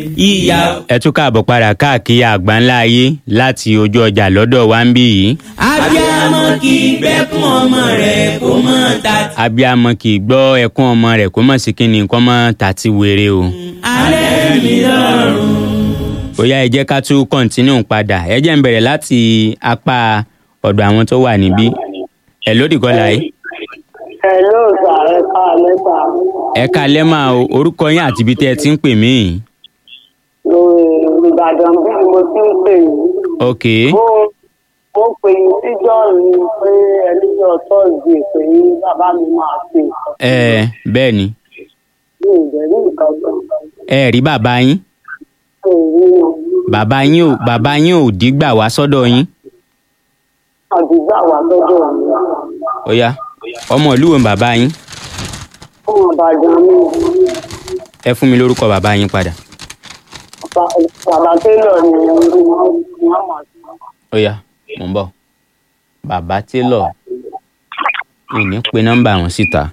ìyá ẹ tún káàbọ̀ padà káàkiri àgbáńlá ayé láti ojú ọjà lọ́dọ̀ wa ń bí yìí. abiyamọ kì í gbẹ́kún ọmọ rẹ̀ kó mọ́ ta abiyamọ kì í gbọ́ ẹkún ọmọ rẹ̀ kó mọ̀ sí kínní nǹkan mọ́ tàti wèrè o. alẹ́ mi lọ́rùn. bóyá ẹ jẹ́ ká tún kọ́ńtínú padà ẹ jẹ́ ń bẹ̀rẹ̀ láti apá ọ̀dọ̀ àwọn tó wà níbí. ẹ lódì kọ́lá yìí. Hello sà ẹ ká lẹ́tà ẹ kalẹ́ máa o orúkọ yín àti ibi tẹ́ ẹ ti ń pè mí. lórí Ìbàdàn bí mo ti ń pè yín. ok Mo mo pè yín síjọ́ mi pé ẹlẹ́jọ́ tọ́sídẹ̀ẹ́ pé bàbá mi máa ṣe nǹkan. ẹ bẹ́ẹ̀ ni Mi ò dẹ̀ rí nǹkan kan. ẹ rí bàbá yín Mi ò rí wọn. bàbá yín ò bàbá yín ò dígbà wá sọ́dọ̀ yín. Àdúgbò àwa lọ́dọ̀ mi. ó yá ọmọ ìlú wo ni bàbá yín Fún Ìbàdàn mi. ẹ fún mi lórúkọ bàbá yín padà. Bàbá- Bàbá Télọ̀ ni wọ́n máa ṣe. ó yá mò ń bọ̀ bàbá télọ̀ ìní pe nọ́mbà wọn síta.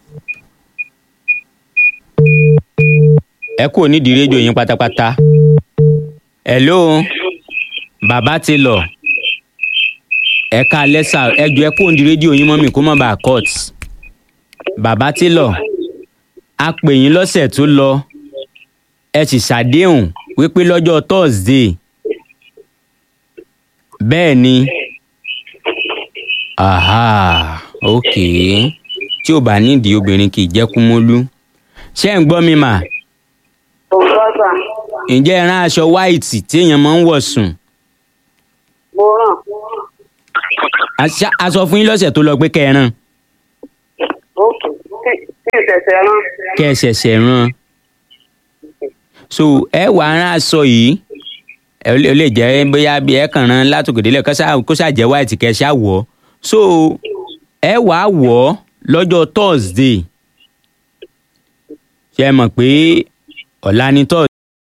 ẹ kú onídìí rédíò yín pátápátá. hello bàbá télọ̀ ẹ ká lẹ́sà ẹ jọ ẹ kú onídìí rédíò yín mọ́ mi kó má bàa cut. bàbá télọ̀ a pè yín lọ́sẹ̀ tó lọ ẹ sì ṣàdéhùn wípé lọ́jọ́ thursday bẹ́ẹ̀ ni aha ok tí ò bá nídìí obìnrin kì í jẹ́ kúmólú ṣé ń gbọ́ mi mà Òǹkọ́ sà, ǹjẹ́ ẹ rán aṣọ white tí èèyàn máa ń wọ̀ sùn mo ràn. Aṣa- aṣọ fún yín lọ́sẹ̀ tó lọ pé kẹ́ ẹ rán Ókè. Tí tí ìṣẹ̀ṣẹ̀ rán. kẹ́ ẹ ṣẹ̀ṣẹ̀ rán so ẹ wà á rán aṣọ yìí ẹ lè- ó lè jẹ́ bóyá bí ẹ kàn rán látòkèdélẹ̀ kó ṣáà kó ṣáà jẹ́ white kẹ́ ẹ ṣáà wọ̀ ọ́ so ẹ wà á wọ̀ ọ́ lọ́jọ́ thursday ṣe é mọ̀ pé ọ̀la ni thursday.